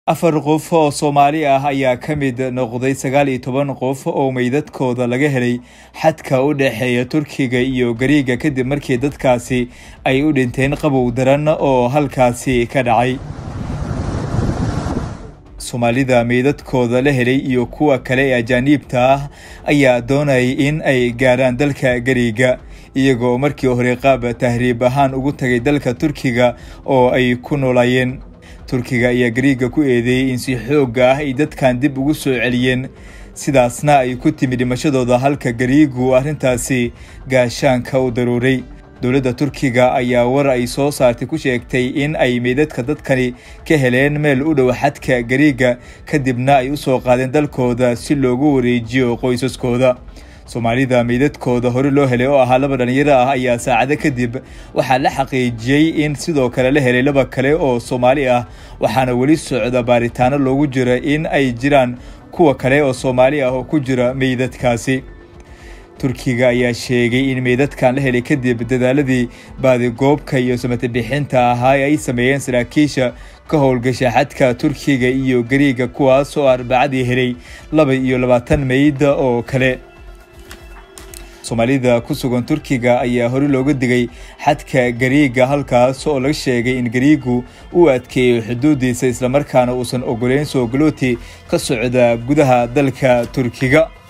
afar qof oo soomaali ah ayaa ka mid noqday sagaal iyo toban qof oo meydadkooda laga helay xadka u dhexeeya turkiga iyo gariiga kadib markii dadkaasi ay u dhinteen qabow daran oo halkaasi ka dhacay soomaalida meydadkooda la helay iyo kuwa kale ee ajaaniibta ah ayaa doonayay in ay gaarhaan dalka gariiga iyagoo markii hore qaab tahriib ahaan ugu tagay dalka turkiga oo ay ku noolaayeen turkiga ayaa gariiga ku eedeeyey in si xoogga ah ay dadkan dib ugu soo celiyeen sidaasna ay ku timi dhimashadooda halka gariigu arrintaasi gaashaanka u daruuray dowladda turkiga ayaa war ay soo saartay ku sheegtay in ay meydadka dadkani ka heleen meel u dhow xadka gariiga kadibna ay u soo qaadeen dalkooda si loogu wareejiyo qoysaskooda soomaalida meydadkooda hore loo helay oo ahaa laba dhalinyaro ah ayaa saacado kadib waxaa la xaqiijiyey in sidoo kale la helay laba kale oo soomaali ah waxaana weli socda baaritaano loogu jira in ay jiraan kuwa kale oo soomaali ah oo ku jira meydadkaasi turkiga ayaa sheegay in meydadkan la helay kadib dadaaladii baadigoobka iyo samatobixinta ahaa ee ay sameeyeen saraakiisha ka howlgasha xadka turkiga iyo gariiga kuwaas oo arbacadii helay laba iyo labaatan meyda oo kale soomaalida ku sugan turkiga ayaa hore looga digay xadka gariiga halkaas oo laga sheegay in gariigu uu adkeeyo xuduudiisa islamarkaana uusan ogoleyn soo galooti ka socda gudaha dalka turkiga